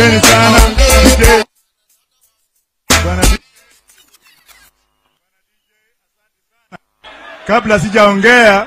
Asanteni sana DJ. Bwana DJ. Kabla sijaongea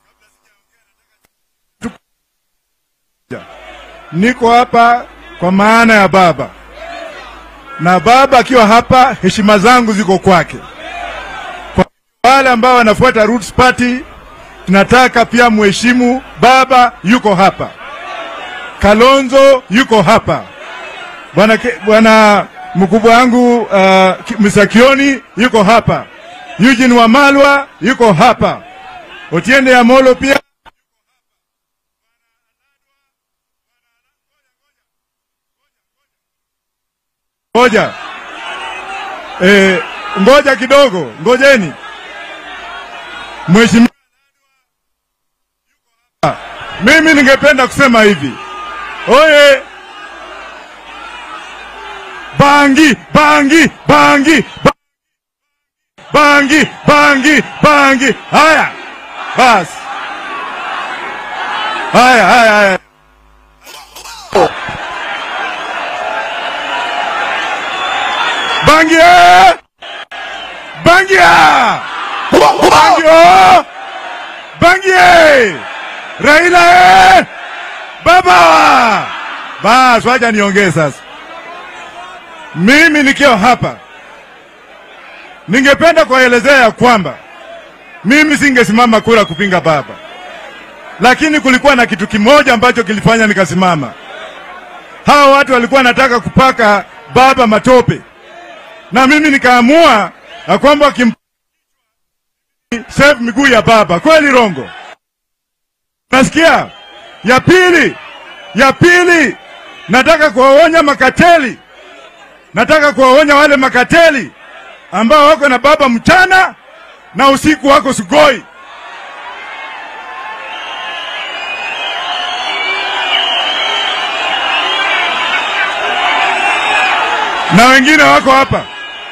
niko hapa kwa maana ya baba, na baba akiwa hapa, heshima zangu ziko kwake. Kwa wale ambao wanafuata Roots Party, tunataka pia mheshimu baba, yuko hapa. Kalonzo yuko hapa, bwana Ke- bwana mkubwa wangu uh, Ki- Mr. Kioni yuko hapa, Eugene Wamalwa yuko hapa, Otiende Amolo pia Ngoja eh, ngoja kidogo, ngojeni. Mheshimiwa, mimi ningependa kusema hivi, oye, bangi bangi bangi ba- bangi bangi bangi. Haya basi, haya haya haya. Bangia! Bangia! Bangio! Bangie! Raila eh! Baba! Bas, wacha niongee sasa. Mimi nikiwa hapa ningependa kuwaelezea ya kwamba mimi singesimama kura kupinga baba, lakini kulikuwa na kitu kimoja ambacho kilifanya nikasimama. Hawa watu walikuwa wanataka kupaka baba matope na mimi nikaamua ya kwamba wakim save miguu ya baba. Kweli rongo? Nasikia ya pili, ya pili, nataka kuwaonya makateli, nataka kuwaonya wale makateli ambao wako na baba mchana na usiku wako sugoi. na wengine wako hapa,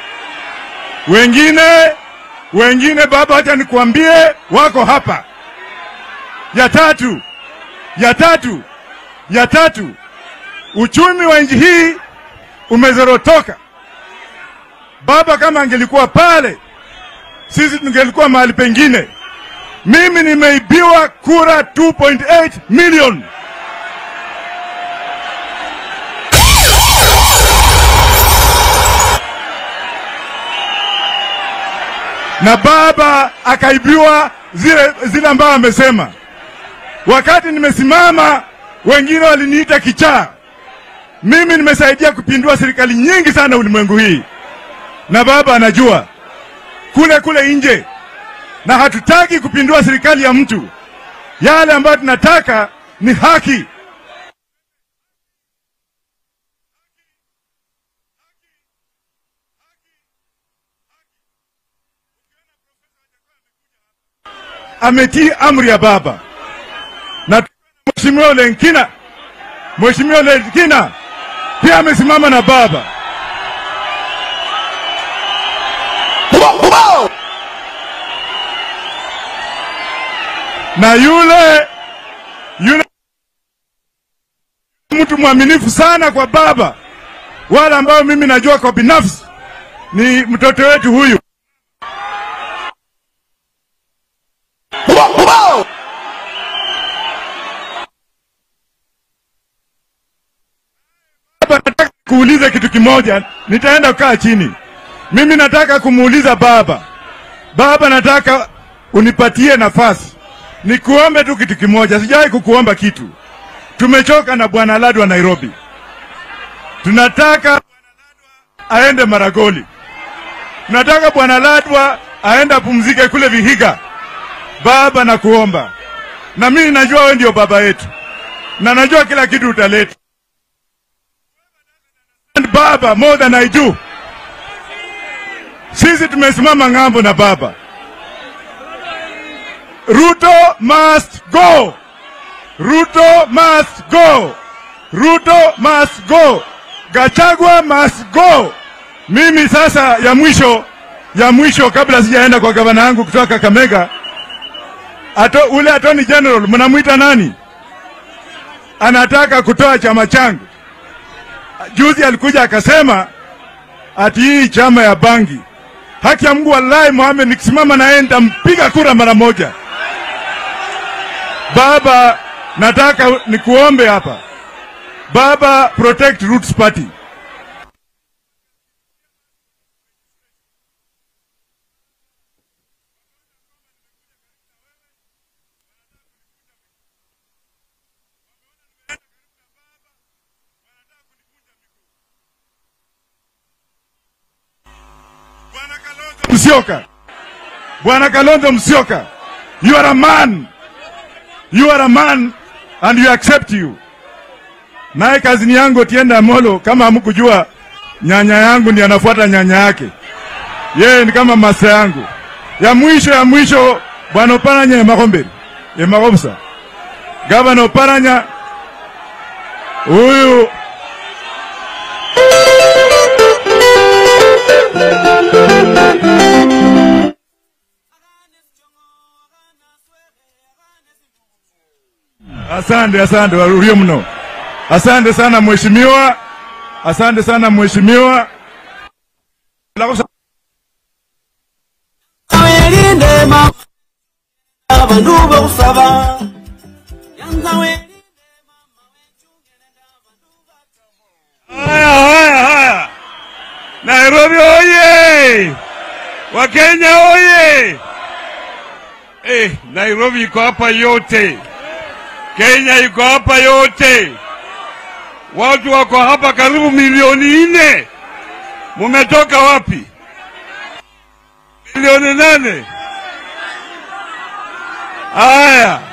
wengine wengine, baba, acha nikuambie, wako hapa. Ya tatu, ya tatu, ya tatu, uchumi wa nchi hii umezorotoka. Baba kama angelikuwa pale, sisi tungelikuwa mahali pengine. Mimi nimeibiwa kura 2.8 million. na baba akaibiwa zile zile ambayo amesema. Wakati nimesimama, wengine waliniita kichaa. Mimi nimesaidia kupindua serikali nyingi sana ulimwengu hii, na baba anajua kule kule nje, na hatutaki kupindua serikali ya mtu. Yale ambayo tunataka ni haki. ametii amri ya baba na mheshimiwa Lenkina, mheshimiwa Lenkina pia amesimama na baba. Na yule yule mtu mwaminifu sana kwa baba, wala ambao mimi najua kwa binafsi ni mtoto wetu huyu Baba, nataka kuuliza kitu kimoja, nitaenda kukaa chini. Mimi nataka kumuuliza baba, baba, nataka unipatie nafasi nikuombe tu kitu kimoja. Sijawahi kukuomba kitu. Tumechoka na bwana Ladwa Nairobi, tunataka aende Maragoli, tunataka bwana Ladwa aende apumzike kule Vihiga. Baba, nakuomba, na mimi najua wewe ndio baba yetu, na najua kila kitu utaleta And baba more than I do. Sisi tumesimama ng'ambo na baba. Ruto must go. Ruto must go. Ruto must go. Gachagua must go. Mimi sasa ya mwisho ya mwisho kabla sijaenda kwa gavana yangu kutoka Kakamega, ato, ule attorney general mnamwita nani? Anataka kutoa chama changu juzi alikuja akasema ati hii chama ya bangi, haki ya Mungu, wallahi Mohamed, nikisimama na yeye nitampiga kura mara moja. Baba, nataka nikuombe hapa baba, protect Roots Party. Musyoka, Bwana Kalonzo Musyoka, you are a man, you are a man and you accept you. Naye kazini yangu Otiende Amolo, kama hamkujua, nyanya yangu ndiye anafuata nyanya yake, yeye ni kama masa yangu. Ya mwisho ya mwisho, bwana Oparanya Emakomberi Emakobusa, gavana Oparanya huyu Asante, asante warurie mno. Asante sana mheshimiwa, asante sana mheshimiwa. Welinde mama abantu bokusaba yanza welinde Haya, haya, haya. Nairobi oye! Wakenya oye! Eh, Nairobi iko hapa yote, Kenya iko hapa yote, watu wako hapa karibu milioni nne. Mumetoka wapi? Milioni nane. Haya,